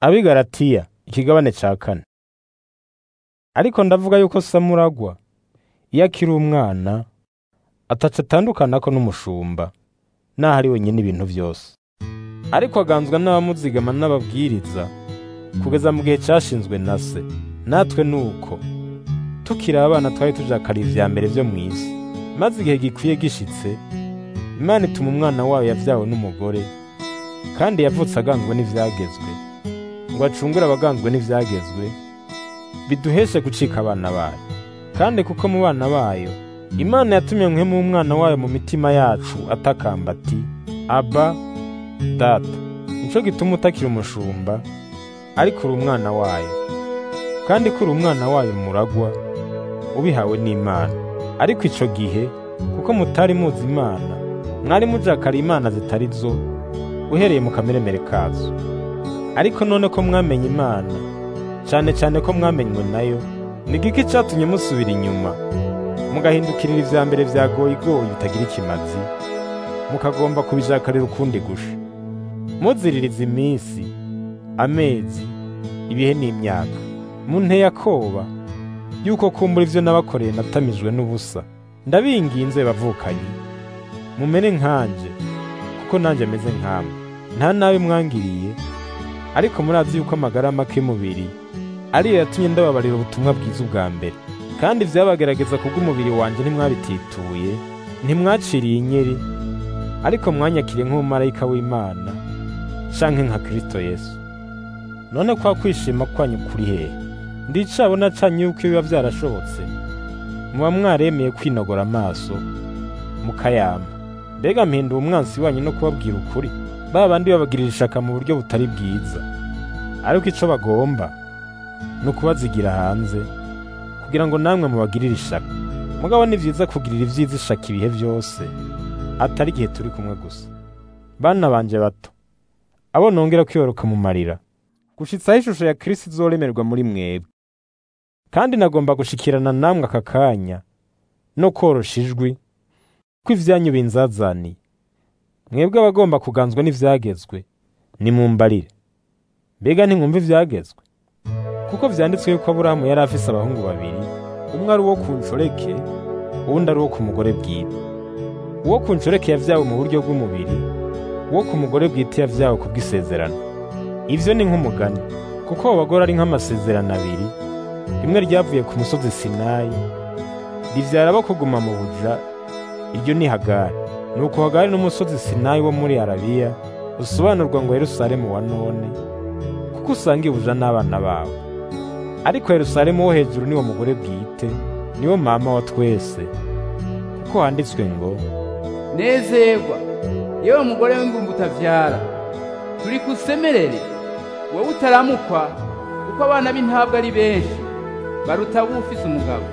abigaratiya ikigabane ca kane ariko ndavuga yuko samuragwa iyo akiri umwana ataca atandukanako n'umushumba naho ari wenyine ibintu vyose ariko aganzwa n'abamuzigama n'ababwiriza kugeza mu gihe cashinzwe na se natwe nuko tukiri abana twari tujakariye ivya mbere vyo mw'isi maze igihe gikwiye gishitse imana ituma umwana wayo yavyawe n'umugore kandi yavutse aganzwe n'ivyagezwe ngo acungure abaganzwe n'ivyagezwe biduheshe gucika abana bayo kandi kuko mu bana bayo imana yatumye mwemu w'umwana wayo mu mitima yacu atakamba ati aba data nico gituma utakiri umushumba ariko uri umwana wayo kandi ko uri umwana wayo muragwa ubihawe n'imana ariko ico gihe kuko mutari muzi imana mwari mujakara imana zitari zo uhereye mu kameremere kazo ariko none ko mwamenye imana cane cane ko mwamenywe nayo ni giki catumye musubira inyuma mugahindukirira ivya mbere vya goyigoyi bitagira ikimazi mukagomba kubijakarira ukundi gusha muziririza iminsi amezi ibihe n'imyaka munteye akoba yuko kumbura ivyo nabakoreye natamijwe n'ubusa ndabinginze bavukanyi mumere nkanje kuko nanje meze nkamwe nta nabi mwangiriye ariko murazi yuko amagara make y'umubiri ariyo yatumye ndababarira ubutumwa bwiza ubwa mbere kandi vyabagerageza kubw'umubiri wanje ntimwabitituye ntimwaciriye inyeri ariko mwanyakiriye nk'umumarayika w'imana canke nka kristo yesu none kwa kwishima kwanyu kuri hehe ndicabona canye yuko biba vyarashobotse muba mwaremeye kwinogora amaso mukayama mbega mpinduye umwansi wanyu no kubabwira ukuri ba bandi babagirira ishaka mu buryo butari bwiza ariko ico bagomba ni ukubazigira hanze kugira ngo namwe mubagirire ishaka mugabo ni vyiza kugirira ivyiza ishaka ibihe vyose atari igihe turi kumwe gusa bana banje bato abo nongera kwiyoroka mu marira gushitsaho ishusho ya Kristo izoremerwa muri mwebwe kandi nagomba gushikirana namwe aka kanya no korosha ijwi ko ivyanyu binzazaniye mwebwe abagomba kuganzwa n'ivyagezwe nimumbarire mbega ntimwumva ivyagezwe kuko vyanditswe yuko aburahamu yari afise abahungu babiri umwe ari uwo ku nshoreke uwundi ari uwo ku mugore bwite uwo ku nshoreke yavyawe mu buryo bw'umubiri uwo ku mugore bwite yavyawe ku bw'isezerano ivyo ni nk'umugani kuko abo bagore ari nk'amasezerano abiri rimwe ryavuye ku musozi sinayi rivyara abo kuguma mu buja iryo ni hagari nuko hagari n'umusozi sinayi wo muri arabiya usobanurwa ngo yerusalemu wa none kuko usanga ibuja n'abana bawe ariko yerusalemu wo hejuru niwo mugore bwite niwo mama wa twese kuko handitswe ngo nezerwa yewe mugore w'ingumba utavyara turi kusemerere wowe utaramukwa kuko abana b'intabwa ari benshi baruta abo ufise umugabo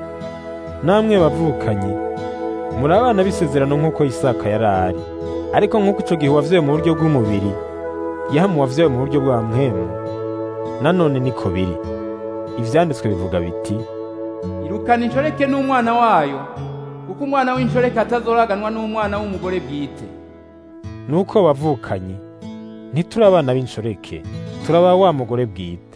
namwe bavukanyi muri abana b'isezerano nk'uko isaka yari ari ariko nk'uko ico gihe wavyawe mu buryo bw'umubiri yahamu wavyawe mu buryo bwa mpwemu nanone niko biri ivyanditswe bivuga biti irukana inshoreke n'umwana wayo kuko umwana w'inshoreke atazoraganwa n'umwana w'umugore bwite nuko bavukanyi ntituri abana b'inshoreke turaba wa mugore bwite